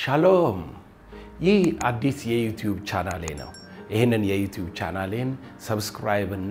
ሻሎም። ይህ አዲስ የዩቲዩብ ቻናሌ ነው። ይህንን የዩቲዩብ ቻናሌን ሰብስክራይብ እና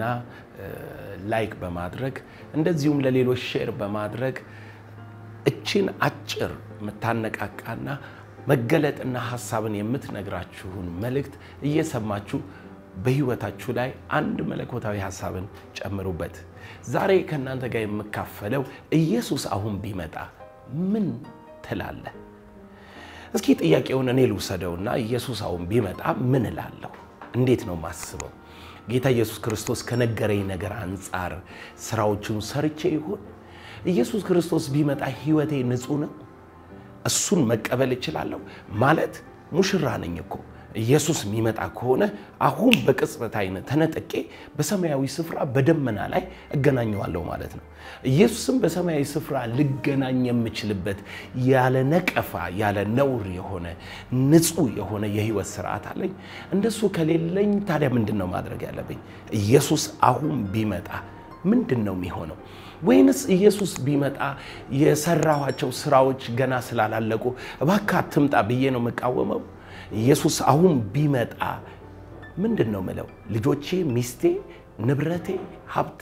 ላይክ በማድረግ እንደዚሁም ለሌሎች ሼር በማድረግ እችን አጭር የምታነቃቃና መገለጥና ሀሳብን የምትነግራችሁን መልእክት እየሰማችሁ በህይወታችሁ ላይ አንድ መለኮታዊ ሀሳብን ጨምሩበት። ዛሬ ከእናንተ ጋር የምካፈለው ኢየሱስ አሁን ቢመጣ ምን ትላለህ? እስኪ ጥያቄውን እኔ ልውሰደውና ኢየሱስ አሁን ቢመጣ ምን እላለሁ? እንዴት ነው ማስበው? ጌታ ኢየሱስ ክርስቶስ ከነገረኝ ነገር አንጻር ስራዎቹን ሰርቼ ይሆን? ኢየሱስ ክርስቶስ ቢመጣ ህይወቴ ንጹህ ነው? እሱን መቀበል እችላለሁ? ማለት ሙሽራ ነኝ እኮ ኢየሱስ የሚመጣ ከሆነ አሁን በቅጽበት አይነት ተነጥቄ በሰማያዊ ስፍራ በደመና ላይ እገናኘዋለሁ ማለት ነው። ኢየሱስም በሰማያዊ ስፍራ ልገናኝ የምችልበት ያለ ነቀፋ ያለ ነውር የሆነ ንጹህ የሆነ የህይወት ስርዓት አለኝ። እንደሱ ከሌለኝ ታዲያ ምንድን ነው ማድረግ ያለብኝ? ኢየሱስ አሁን ቢመጣ ምንድን ነው የሚሆነው? ወይንስ ኢየሱስ ቢመጣ የሰራኋቸው ስራዎች ገና ስላላለቁ እባክህ አትምጣ ብዬ ነው የምቃወመው? ኢየሱስ አሁን ቢመጣ ምንድን ነው ምለው? ልጆቼ፣ ሚስቴ፣ ንብረቴ፣ ሀብቴ።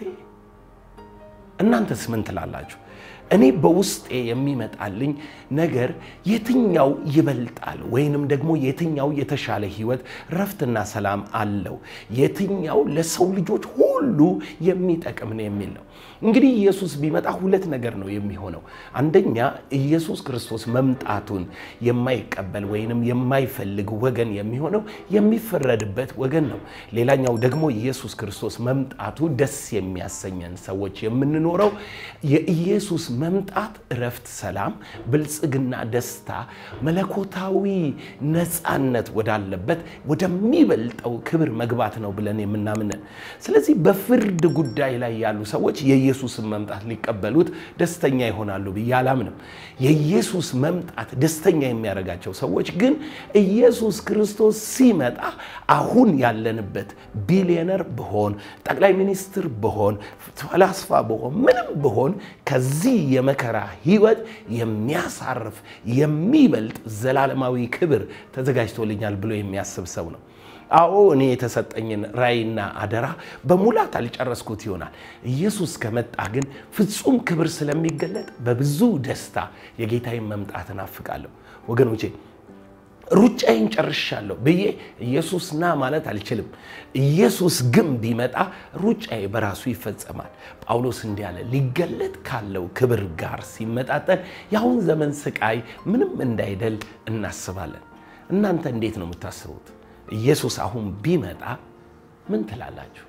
እናንተስ ምን ትላላችሁ? እኔ በውስጤ የሚመጣልኝ ነገር የትኛው ይበልጣል? ወይንም ደግሞ የትኛው የተሻለ ህይወት፣ ረፍትና ሰላም አለው? የትኛው ለሰው ልጆች ሁሉ የሚጠቅም ነው የሚል ነው። እንግዲህ ኢየሱስ ቢመጣ ሁለት ነገር ነው የሚሆነው። አንደኛ ኢየሱስ ክርስቶስ መምጣቱን የማይቀበል ወይንም የማይፈልግ ወገን የሚሆነው የሚፈረድበት ወገን ነው። ሌላኛው ደግሞ ኢየሱስ ክርስቶስ መምጣቱ ደስ የሚያሰኘን ሰዎች የምንኖረው የኢየሱስ መምጣት እረፍት፣ ሰላም፣ ብልጽግና፣ ደስታ፣ መለኮታዊ ነፃነት ወዳለበት ወደሚበልጠው ክብር መግባት ነው ብለን የምናምንን። ስለዚህ በፍርድ ጉዳይ ላይ ያሉ ሰዎች የኢየሱስን መምጣት ሊቀበሉት ደስተኛ ይሆናሉ ብዬ አላምንም። የኢየሱስ መምጣት ደስተኛ የሚያደርጋቸው ሰዎች ግን ኢየሱስ ክርስቶስ ሲመጣ አሁን ያለንበት ቢሊዮነር ብሆን፣ ጠቅላይ ሚኒስትር ብሆን፣ ፈላስፋ ብሆን፣ ምንም ብሆን ከዚህ የመከራ ህይወት የሚያሳርፍ የሚበልጥ ዘላለማዊ ክብር ተዘጋጅቶልኛል ብሎ የሚያስብ ሰው ነው። አዎ እኔ የተሰጠኝን ራእይና አደራ በሙላት አልጨረስኩት ይሆናል። ኢየሱስ ከመጣ ግን ፍጹም ክብር ስለሚገለጥ በብዙ ደስታ የጌታዬን መምጣት እናፍቃለሁ። ወገኖቼ ሩጫዬን ጨርሻለሁ ብዬ ኢየሱስ ና ማለት አልችልም። ኢየሱስ ግን ቢመጣ ሩጫዬ በራሱ ይፈጸማል። ጳውሎስ እንዲህ አለ፣ ሊገለጥ ካለው ክብር ጋር ሲመጣጠን የአሁን ዘመን ስቃይ ምንም እንዳይደል እናስባለን። እናንተ እንዴት ነው የምታስቡት? ኢየሱስ አሁን ቢመጣ ምን ትላላችሁ?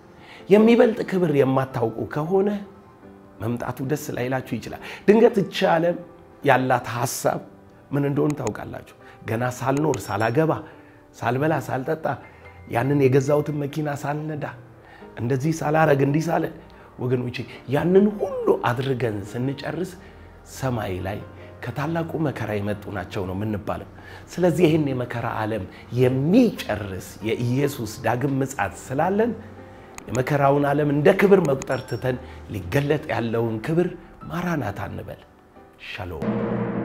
የሚበልጥ ክብር የማታውቁ ከሆነ መምጣቱ ደስ ላይላችሁ ይችላል። ድንገት እቺ ዓለም ያላት ሀሳብ ምን እንደሆነ ታውቃላችሁ። ገና ሳልኖር ሳላገባ፣ ሳልበላ፣ ሳልጠጣ ያንን የገዛሁትን መኪና ሳልነዳ፣ እንደዚህ ሳላረግ፣ እንዲህ ሳለ ወገኖቼ ያንን ሁሉ አድርገን ስንጨርስ ሰማይ ላይ ከታላቁ መከራ የመጡ ናቸው ነው የምንባለው። ስለዚህ ይህን የመከራ ዓለም የሚጨርስ የኢየሱስ ዳግም ምጽአት ስላለን የመከራውን ዓለም እንደ ክብር መቁጠር ትተን ሊገለጥ ያለውን ክብር ማራናታ እንበል። ሻሎም